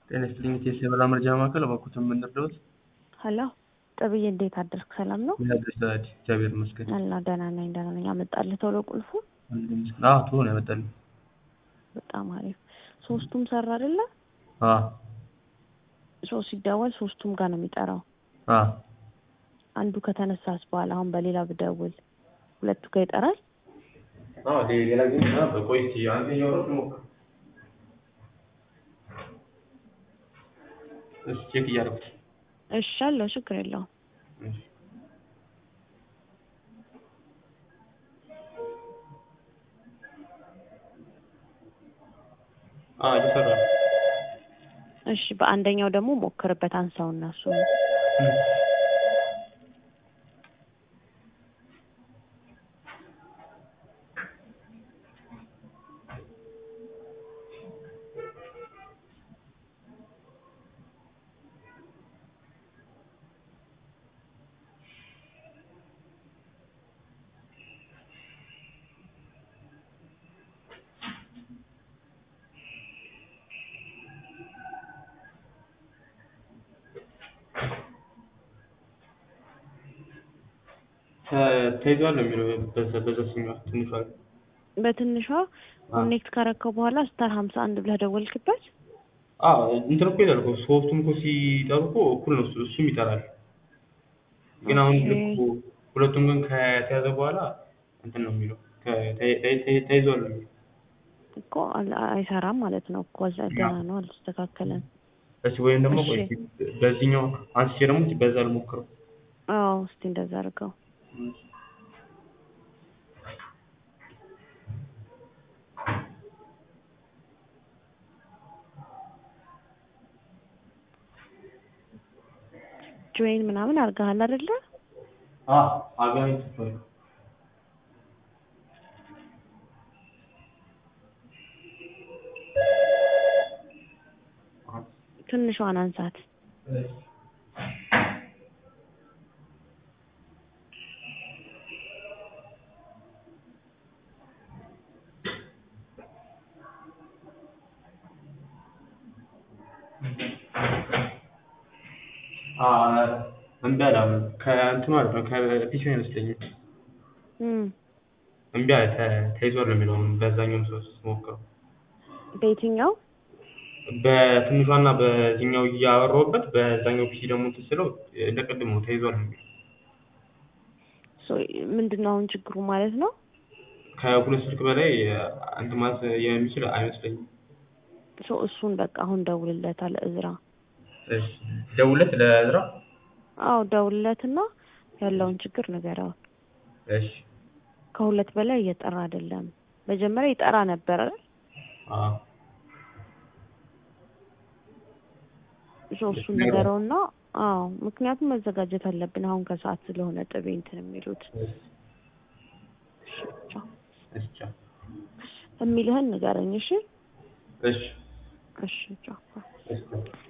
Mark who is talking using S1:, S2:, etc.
S1: ጤና ይስጥልኝ የቴስ የበላ መረጃ ማዕከል እባክዎትን ምን ልርዳዎት?
S2: ሀሎ ጥብዬ እንዴት አደርክ? ሰላም ነው?
S1: ምን አዲስ ታዲያ? እግዚአብሔር ይመስገን።
S2: አላ ደህና ነኝ ደህና ነኝ። አመጣልህ ቶሎ ቁልፉ?
S1: አዎ ቶሎ ነው ያመጣልኝ።
S2: በጣም አሪፍ። ሶስቱም ሰራ አይደለ?
S1: አዎ
S2: ሶስት ሲደወል ሶስቱም ጋር ነው የሚጠራው።
S1: አዎ
S2: አንዱ ከተነሳስ በኋላ አሁን በሌላ ብደውል ሁለቱ ጋር ይጠራል?
S1: አዎ ሌላ ጊዜ በቆይ እስኪ አንደኛው ነው ልሞክር። እሺ ቼክ እያደረኩት
S2: እሺ አለው ችግር የለውም።
S1: እሺ አዎ እየሰራ ነው።
S2: እሺ በአንደኛው ደግሞ ሞክርበት አንሳውና እሱ
S1: ተይዟል ነው የሚለው በዛ በዛችኛዋ ትንሿ ላይ።
S2: በትንሿ ኮኔክት ካረከው በኋላ ስታር ሀምሳ አንድ ብለህ ደወልክበት?
S1: አዎ እንትን እኮ ይላል እኮ ሶስቱም እኮ ሲጠሩ እኮ እኩል ነው እሱ- እሱም ይጠራል። ግን አሁን
S2: ኦኬ።
S1: ልኩ ሁለቱም ግን ከተያዘ በኋላ እንትን ነው የሚለው ከ- ተይ- ተይ- ተይ- ተይዟል ነው የሚለው።
S2: እኮ አል- አይሰራም ማለት ነው እኮ እዛ ገና ነው አልተስተካከለም።
S1: እሺ ወይም ደግሞ ቆይ
S2: እሺ።
S1: እስኪ በዚህኛው አንስቼ ደግሞ እስኪ በዛ ልሞክረው።
S2: አዎ እስቲ እንደዛ አድርገው። ጆይን ምናምን አድርገሃል አይደለ?
S1: አዎ አገናኝቼዋለሁ።
S2: ትንሿን አንሳት።
S1: እምቢ አለ አሁን ከእንትኑ አይደለም ከፒሲ አይመስለኝም።
S2: እም
S1: እምቢ አለ ተ- ተይዟል ነው የሚለው አሁን በዛኛውም ሰው ስሞክረው
S2: በየትኛው
S1: በትንሿና በዚህኛው እያወራሁበት በዛኛው ፒሲ ደግሞ እንትን ስለው እንደ ቅድሙ ተይዟል ነው የሚለው።
S2: ሶ ምንድን ነው አሁን ችግሩ ማለት ነው?
S1: ከሁለት ስልክ በላይ እንትን ማለት የሚችል አይመስለኝም።
S2: ሶ እሱን በቃ አሁን ደውልለታል እዝራ።
S1: እሺ ደውለት ለእዝራ።
S2: አዎ ደውልለትና ያለውን ችግር ንገረው።
S1: እሺ
S2: ከሁለት በላይ እየጠራ አይደለም። መጀመሪያ ይጠራ ነበር አይደል?
S1: አዎ
S2: ሶ እሱን ንገረውና አዎ ምክንያቱም መዘጋጀት አለብን አሁን ከሰዓት ስለሆነ ጥቤ እንትን የሚሉት
S1: እሺ
S2: እሺ ብቻ
S1: እሺ ቻው።
S2: የሚልህን ንገረኝ እሺ
S1: እሺ
S2: እሺ ቻው
S1: እሺ